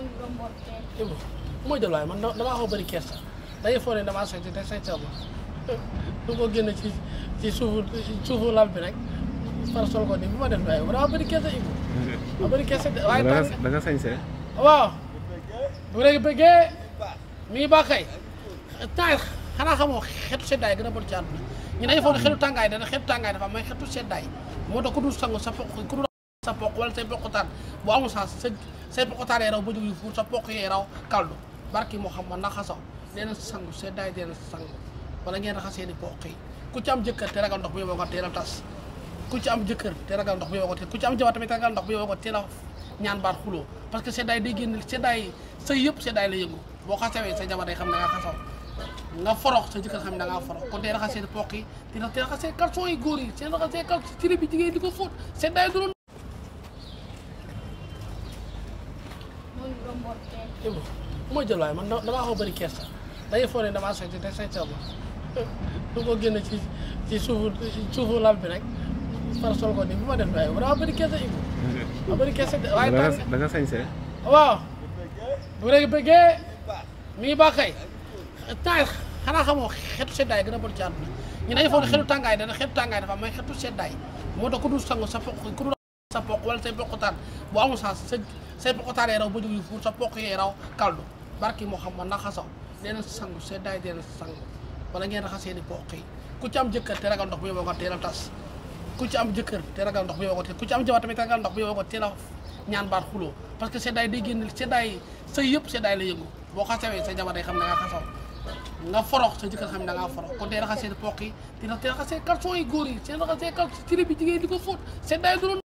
Ibu moo jël waaye man damaa xaw bëri kersa dañuy foog ne damaa sañ te sañ sa ma du ko génn ci ci suufu suufu lal bi rek far sol ko nii bu ma def waaye damaa bëri kersa Ibu ma bëri kersa de waaye da tàng nga da nga sañsee waaw bu rek bëggee mi ngi baax kay temps xanaa xamoo xetu seddaay gën a bon ci àdduna ñu dañuy foog ne xetu tàngaay dana xetu tàngaay dafa am may xetu seddaay moo tax ku dul sangu sa poq ku dul sa poq wala say poqutaan bu amul sens sa say poqutaan yee raw ba jóg yu fuur sa poq yee raw kaldu barki moo xam ma na xasaw dee na sangu seddaay dee na sangu wala ngeen raxasee ni poq yi ku ci am jëkkër te ragal ndox bu yóbboo ko teel a tas ku ci am jëkkër te ragal ndox bu yóbboo ko teel ku ci am jabar tamit te ragal ndox bu yóbboo ko teel a ñaan baat xuloo parce que seddaay day génn seddaay sa yëpp seddaay la yëngu boo xasawee sa jabar day xam ne nga xasaw nga forox sa jëkkër xam ne da ngaa forox kon tey raxasee poq yi te te raxasee caleçon yi góor yi seen raxasee caleçon ci bi jigéen di ko fóot seddaay du doon Ibu moo jël waaye man damaa xaw bëri kersa dañuy foog ne damaa sañ te sañ sa ma du ko génn ci ci suufu suufu lal bi rek far sol ko nii bu ma def waaye damaa bëri kersa Ibu ma bëri kersa de waaye da tàng nga da nga sañsee waaw bu rek bëggee mi ngi baax kay temps xanaa xamoo xetu seddaay gën a bon ci àdduna ñu dañuy foog ne xetu tàngaay dana xetu tàngaay dafa am may xetu seddaay moo tax ku dul sangu sa poq ku dul sa poq wala say poqutaan bu amul sens sa say poqutaan yee raw ba jóg yu fuur sa poq yee raw kaldu barki moo xam ma na xasaw dee na sangu seddaay dee na sangu wala ngeen raxasee ni poq yi ku ci am jëkkër te ragal ndox bu yóbboo ko teel a tas ku ci am jëkkër te ragal ndox bu yóbboo ko teel ku ci am jabar tamit te ragal ndox bu yóbboo ko teel a ñaan baat xuloo parce que seddaay day génn seddaay sa yëpp seddaay la yëngu boo xasawee sa jabar day xam ne nga xasaw nga forox sa jëkkër xam ne da ngaa forox kon tey raxasee poq yi te te raxasee caleçon yi góor yi seen raxasee caleçon ci bi jigéen di ko fóot seddaay du doon